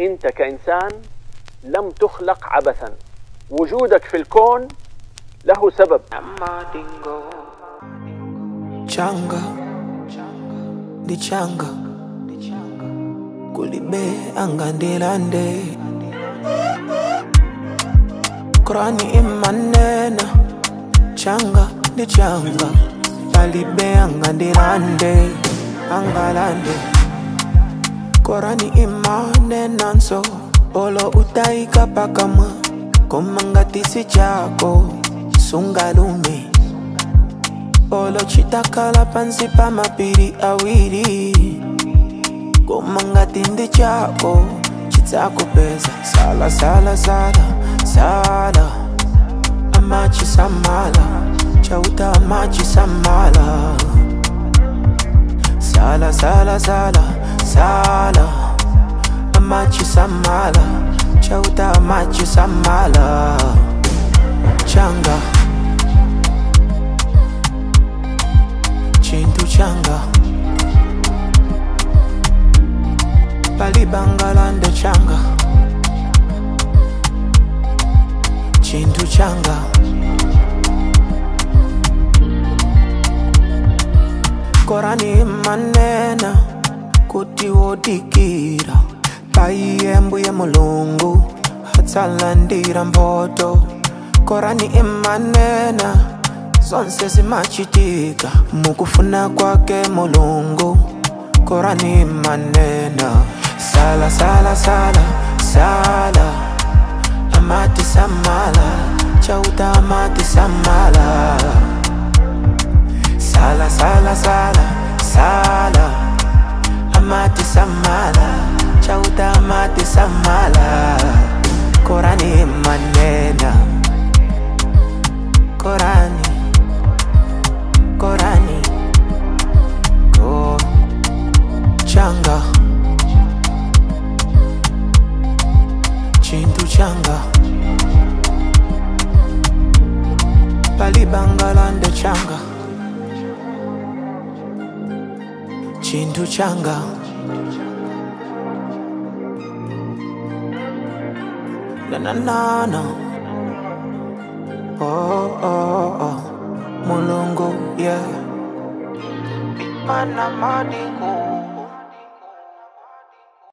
انت كانسان لم تخلق عبثا وجودك في الكون له سبب changa ndi changa kulibe angandilande Qurani imanena changa ndi changa palibe angandilande angalande Qurani imanena nso polo utaika pakamwa komangatisi chako sungalume polo chitakala pansi pa mapiri awiri komangatindi chako chitakupeza sala sala sala sala amachi samala chauta amachi samala sala sala sala sala amachi samala chauta amachi samala changa chintu changa palibangalande changa chintu changa korani manena kuti wodikira paiyembuye mulungu atsalandira mboto korani imanena zonse zimachitika mukufuna kwake mulungu korani manena sala sala sala sala amati samala chauta amati samala sala sala sala sala amati samala chauta amati samala korani manena korani korani ko changa chintu changa palibangalande changa chintu changa na na na na oh oh oh mulungu yeah Mana madingu